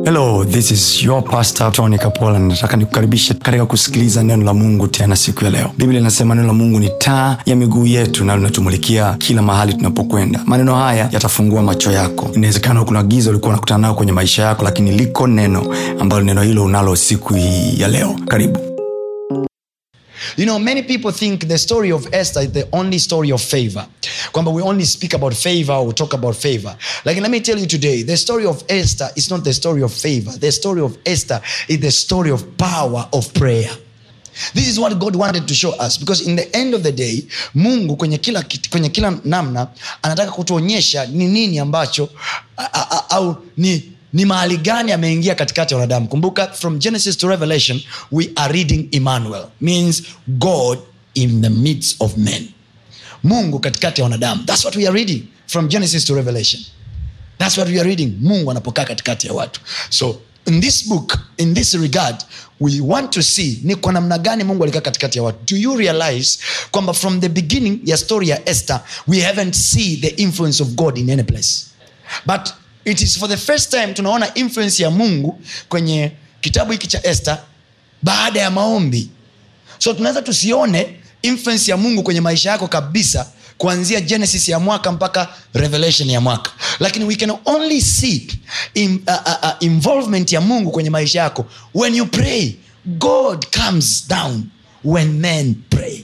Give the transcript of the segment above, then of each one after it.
hello this is your pastor tony kapola nataka nikukaribishe katika kusikiliza neno la mungu tena siku ya leo biblia inasema neno la mungu ni taa ya miguu yetu na linatumulikia kila mahali tunapokwenda maneno haya yatafungua macho yako inawezekana kuna giza ulikuwa unakutana nayo kwenye maisha yako lakini liko neno ambalo neno hilo unalo siku hii ya leo karibu You know, many people think the story of Esther is the only story of favor. Kwamba we only speak about favor or we talk about favor. Like, let me tell you today, the story of Esther is not the story of favor. The story of Esther is the story of power of prayer. This is what God wanted to show us because in the end of the day, Mungu kwenye kila, kit- kwenye kila namna anataka kutuonyesha ni nini ambacho a- a- a- au ni ni mahali gani ameingia katikati ya wanadamu kumbuka from genesis to revelation we are reading emmanuel means god in the midst of men mungu katikati ya wanadamu thats what we are reading from genesis to revelation thats what we are reading mungu anapokaa katikati ya watu so in this book in this regard we want to see ni kwa namna gani mungu alikaa katikati ya watu do you realize kwamba from the beginning ya story ya esther we haven't see the influence of god in any place but it is for the first time tunaona influence ya mungu kwenye kitabu hiki cha esther baada ya maombi so tunaweza tusione influence ya mungu kwenye maisha yako kabisa kuanzia genesis ya mwaka mpaka revelation ya mwaka lakini we can only see in, uh, uh, uh, involvement ya mungu kwenye maisha yako when you pray god comes down when men pray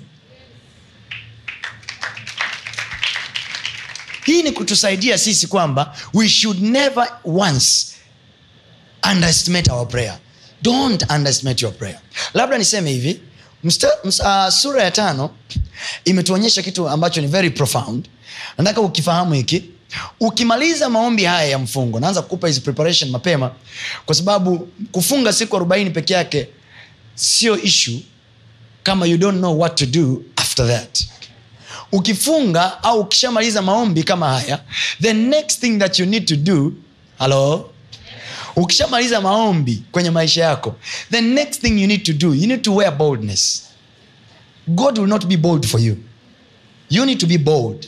hii ni kutusaidia sisi kwamba we should never once underestimate our prayer don't underestimate your prayer labda niseme hivi msta, msta, uh, sura ya tano imetuonyesha kitu ambacho ni very profound nataka ukifahamu hiki ukimaliza maombi haya ya mfungo naanza kukupa hizi preparation mapema kwa sababu kufunga siku arobaini peke yake sio issue kama you don't know what to do after that ukifunga au ukishamaliza maombi kama haya the next thing that you need to do halo ukishamaliza maombi kwenye maisha yako the next thing you need to do you need to wear boldness god will not be bold for you you need to be bold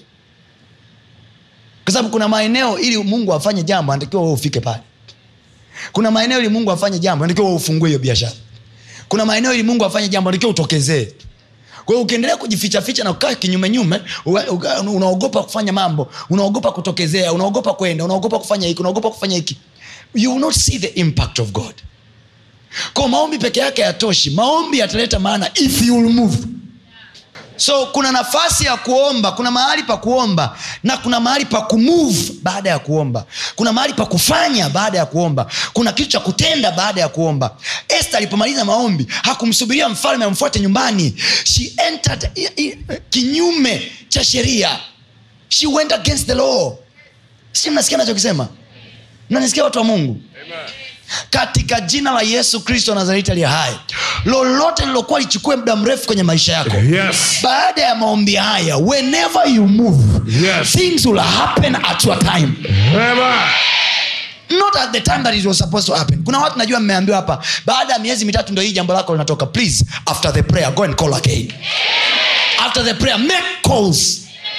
kwa sababu kuna maeneo ili mungu afanye jambo anatakiwa wewe ufike pale kuna maeneo ili mungu afanye jambo anatakiwa wewe ufungue hiyo biashara kuna maeneo ili mungu afanye jambo anatakiwa utokezee kwa hiyo ukiendelea kujifichaficha na kukaa kinyumenyume uwa- uka- unaogopa kufanya mambo unaogopa kutokezea unaogopa kwenda unaogopa kufanya hiki unaogopa kufanya hiki you will not see the impact of god kwa maombi peke yake yatoshi maombi yataleta maana if you will move so kuna nafasi ya kuomba kuna mahali pa kuomba na kuna mahali pa kumove baada ya kuomba kuna mahali pa kufanya baada ya kuomba kuna kitu cha kutenda baada ya kuomba este alipomaliza maombi hakumsubiria mfalme amfuate nyumbani she entered i- i- kinyume cha sheria she went against the law si mnasikia nachokisema mnanisikia watu wa mungu katika jina la yesu kristo wa nazareti aliye hai lolote lilokuwa lichukue muda mrefu kwenye maisha yako Yes. baada ya maombi haya whenever you move Yes. things will happen at your time Amen. not at the time that it was supposed to happen kuna watu najua mmeambiwa hapa baada ya miezi mitatu ndo hii jambo lako linatoka please after the prayer go and call again after the prayer make calls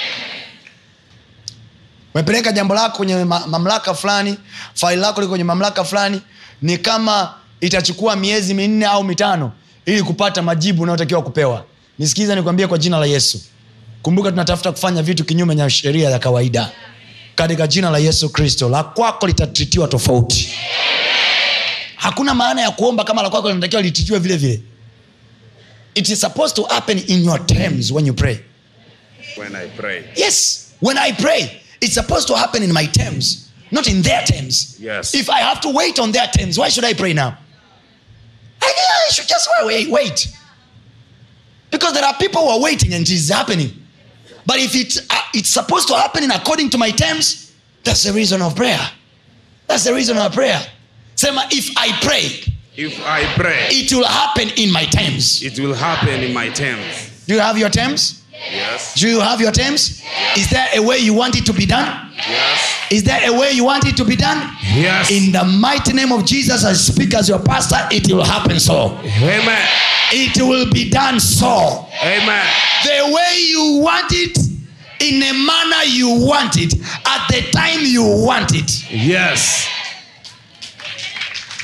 umepeleka jambo lako kwenye ma- mamlaka fulani faili lako liko kwenye mamlaka fulani ni kama itachukua miezi minne au mitano ili kupata majibu unayotakiwa kupewa nisikiza nikwambie kwa jina la yesu kumbuka tunatafuta kufanya vitu kinyume na sheria ya kawaida katika jina la yesu kristo la kwako litatritiwa tofauti hakuna maana ya kuomba kama la kwako linatakiwa lititiwe vile vile it is supposed to happen in your terms when you pray When I pray. yes when i pray it's supposed to happen in my terms not in their terms Yes. if i have to wait on their terms why should i pray now i, I should just wait, wait because there are people who are waiting and it is happening but if it, uh, it's supposed to happen in according to my terms that's the reason of prayer that's the reason of prayer sema if i pray If I pray, it will happen in my terms it will happen in my terms. do you have your terms Yes. do you have your terms is there a way you want it to be done Yes. Is there a way you want it to be done? Yes. In the mighty name of Jesus, I speak as your pastor, it will happen so. Amen. It will be done so. Amen. The way you want it, in a manner you want it, at the time you want it. Yes.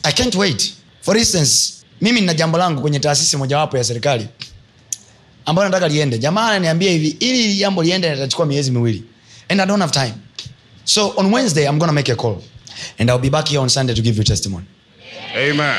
i can't wait for instance mimi nina jambo langu kwenye taasisi mojawapo ya serikali ambayo nataka liende jamaa ananiambia hivi ili hili jambo liende litachukua miezi miwili and i don't have time so on wednesday i'm gonna make a call and i'll be back here on sunday to give you testimony Amen.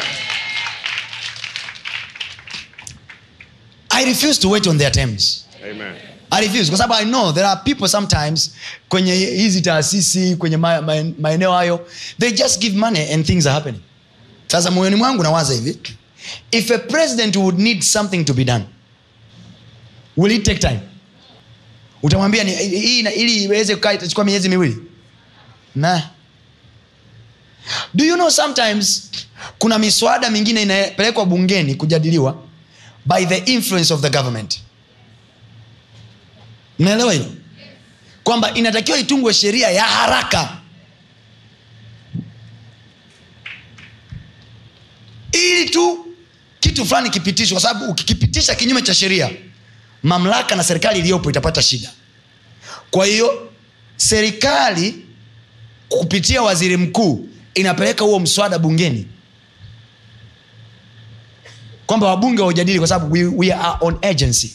i refuse to wait on their terms Amen. I refuse kwa sababu i know there are people sometimes kwenye hizi taasisi kwenye ma- ma- maeneo hayo they just give money and things are happening sasa moyoni mwangu nawaza hivi if a president would need something to be done will it take time utamwambia ni- hii ina- ili iweze kukaa itachukua miezi miwili na do you know sometimes kuna miswada mingine inapelekwa bungeni kujadiliwa by the influence of the government mnaelewa hilo kwamba inatakiwa itungwe sheria ya haraka ili tu kitu fulani kipitishwe kwa sababu ukikipitisha kinyume cha sheria mamlaka na serikali iliyopo itapata shida kwa hiyo serikali kupitia waziri mkuu inapeleka huo mswada bungeni kwamba wabunge waujadili kwa sababu we, we are on agency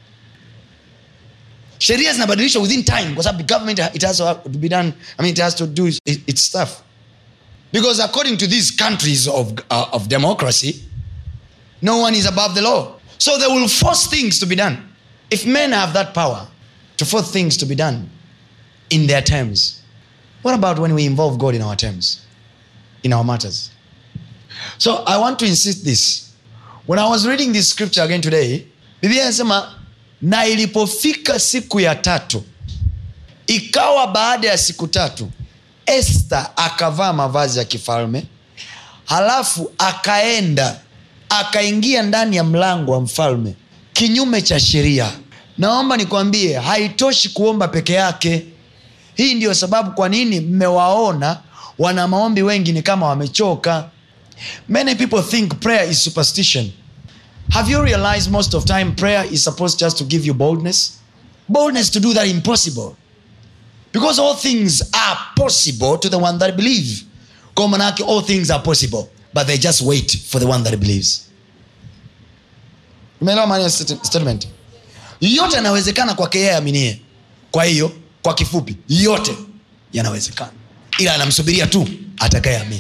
sheria zinabadilishwa within time kwa sababu the government it has to be done i mean it has to do its, its stuff because according to these countries of, uh, of democracy no one is above the law so they will force things to be done if men have that power to force things to be done in their terms what about when we involve god in our terms in our matters so i want to insist this when i was reading this scripture again today biblia inasema na ilipofika siku ya tatu ikawa baada ya siku tatu este akavaa mavazi ya kifalme halafu akaenda akaingia ndani ya mlango wa mfalme kinyume cha sheria naomba nikwambie haitoshi kuomba peke yake hii ndiyo sababu kwa nini mmewaona wana maombi wengi ni kama wamechoka many people think prayer is superstition have you realized most of time prayer is supposed just to give you boldness boldness to do that impossible because all things are possible to the one that believe kwa manake all things are possible but they just wait for the one that believes umeelewa maana ya stat- statement yote yanawezekana kwake yeye aminie kwa hiyo kwa kifupi yote yanawezekana ila anamsubiria tu atakayeamini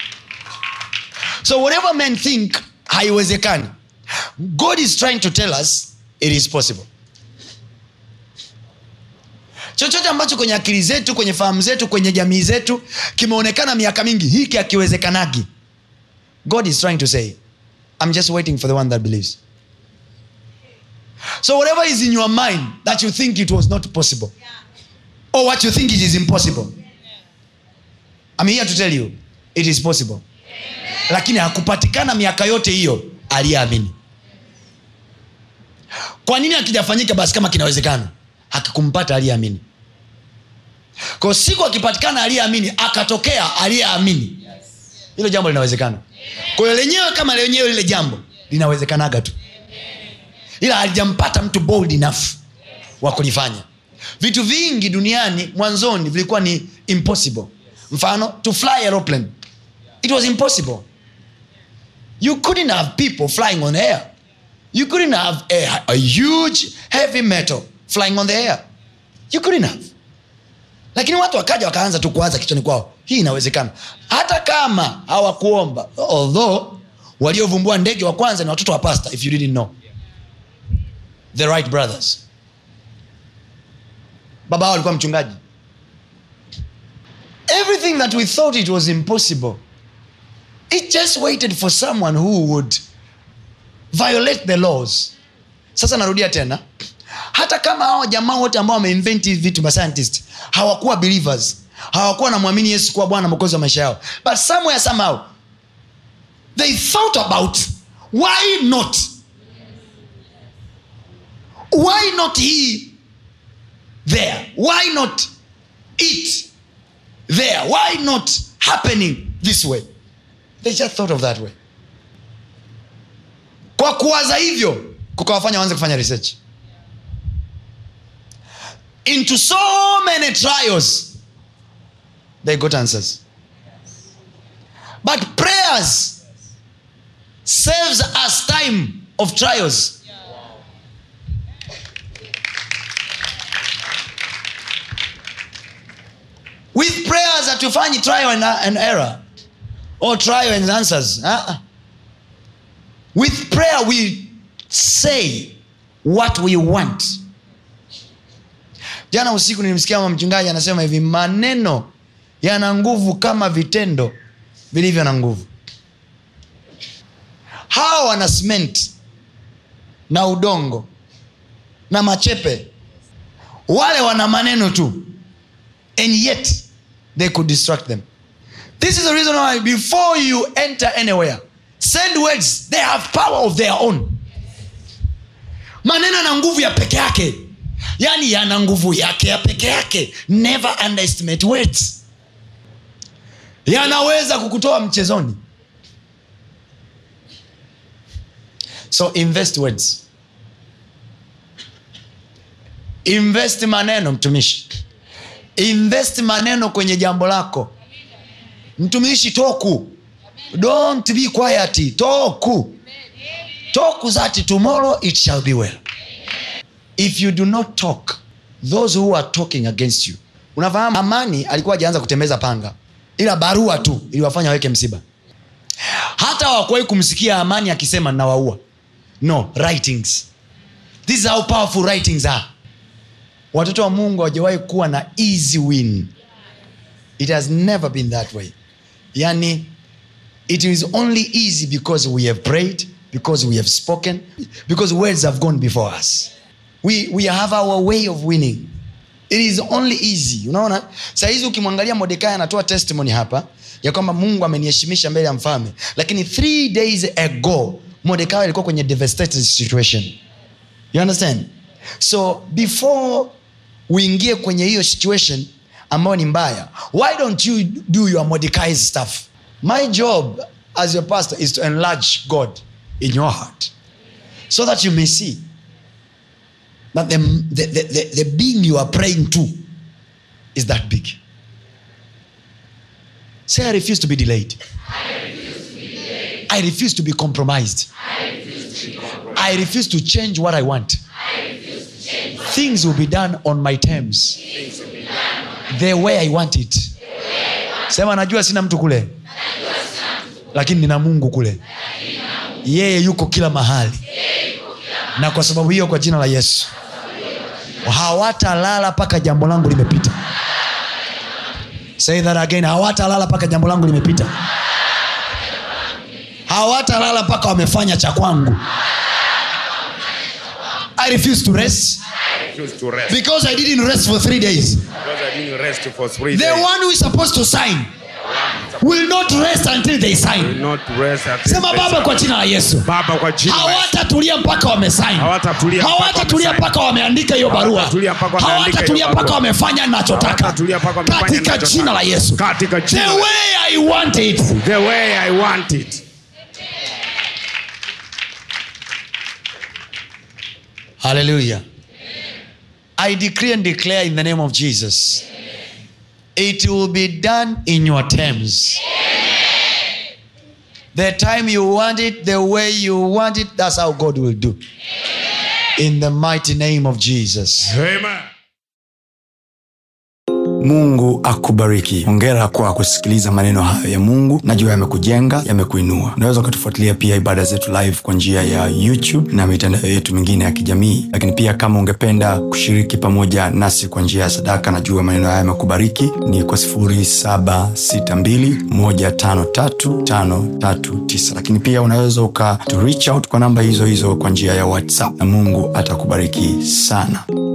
so whatever men think haiwezekani god is trying to tell us it is possible chochote ambacho kwenye akili zetu kwenye fahamu zetu kwenye jamii zetu kimeonekana miaka mingi hiki akiwezekanagi god is trying to say i'm just waiting for the one that believes so whatever is in your mind that you think it was not possible or what you think it is impossible i'm here to tell you it is possible lakini hakupatikana miaka yote hiyo aliyeamini kwa nini akijafanyika basi kama kinawezekana hakikumpata aliyeamini kwa siku akipatikana aliyeamini akatokea aliyeamini hilo jambo linawezekana kwa hiyo lenyewe kama lenyewe lile jambo linawezekanaga tu ila halijampata mtu bold enough wa kulifanya vitu vingi duniani mwanzoni vilikuwa ni impossible mfano to fly aeroplane it was impossible you couldn't have people flying on air you couldn't have a, a huge heavy metal flying on the air you couldn't have lakini watu wakaja wakaanza tu kuanza kichwani kwao hii inawezekana hata kama hawakuomba although waliovumbua ndege wa kwanza ni watoto wa pasta if you didn't know the right brothers baba hao alikuwa mchungaji everything that we thought it was impossible it just waited for someone who would violate the laws sasa narudia tena hata kama hawa jamaa wote ambao wameinvent hivi vitu mascientist hawakuwa believers hawakuwa namwamini yesu kuwa bwana mokozi wa maisha yao but somewhere somehow they thought about why not why not he there why not it there why not happening this way they just thought of that way kwa kuwaza hivyo kukawafanya waanze kufanya research into so many trials they got answers but prayers saves us time of trials with prayers hatufanyi trial and, and error or trial and answers uh-uh. with prayer we say what we want jana usiku nilimsikia mama mchungaji anasema hivi maneno yana nguvu kama vitendo vilivyo na nguvu hawa wana cement na udongo na machepe wale wana maneno tu and yet they could distract them this is the reason why before you enter anywhere send words they have power of their own maneno yana nguvu ya peke yake yaani yana nguvu yake ya peke yake never underestimate words yanaweza kukutoa mchezoni so invest words invest maneno mtumishi invest maneno kwenye jambo lako mtumishi toku don't be quiet toku toku that tomorrow it shall be well if you do not talk those who are talking against you unafahamu amani alikuwa ajaanza kutembeza panga ila barua tu iliwafanya waweke msiba hata wakuwahi kumsikia amani akisema nawaua no writings this is how powerful writings are watoto wa mungu hawajawahi kuwa na easy win it has never been that way yani it is only easy because we have prayed because we have spoken because words have gone before us we, we have our way of winning it is only easy unaona sahizi ukimwangalia modekai anatoa testimony hapa ya kwamba mungu ameniheshimisha mbele ya mfalme lakini three days ago modekai alikuwa kwenye devastated situation you understand so before uingie kwenye hiyo situation ambayo ni mbaya why don't you do your mordecai's stuff my job as your pastor is to enlarge god in your heart so that you may see that the, the, the, the, the being you are praying to is that big say i refuse to be delayed i refuse to be compromised i refuse to change what i want things will be done on my terms the way i want it sema najua sina mtu kule lakini nina mungu kule yeye yuko kila mahali na kwa sababu hiyo kwa jina la yesu hawatalala mpaka jambo langu limepita say that again hawatalala mpaka jambo langu limepita hawatalala mpaka wamefanya cha kwangu i refuse to rest Refuse to rest. because i didn't rest for three days Because I didn't rest for three the days. one who is supposed to sign will not rest until they Will sign not rest until sema they baba kwa sign. jina la yesu Baba kwa jina la Yesu. hawatatulia mpaka wamesain Hawatatulia mpaka hawatatulia wamesign. mpaka wameandika hiyo barua Hawatatulia mpaka wameandika hawatatulia hiyo mpaka barua. wamefanya nachotaka Hawatatulia mpaka wamefanya katika ninachotaka. jina la yesu Katika the jina la- way i want it the way I want it. hallelujah i decree and declare in the name of jesus it will be done in your terms the time you want it the way you want it that's how god will do in the mighty name of jesus Amen. mungu akubariki hongera kwa kusikiliza maneno hayo ya mungu najua yamekujenga yamekuinua unaweza ukatufuatilia pia ibada zetu live kwa njia ya youtube na mitandao yetu mingine ya kijamii lakini pia kama ungependa kushiriki pamoja nasi kwa njia ya sadaka najua maneno haya yamekubariki ni kwa 762153539 lakini pia unaweza uka to reach out kwa namba hizo hizo kwa njia ya whatsapp na mungu atakubariki sana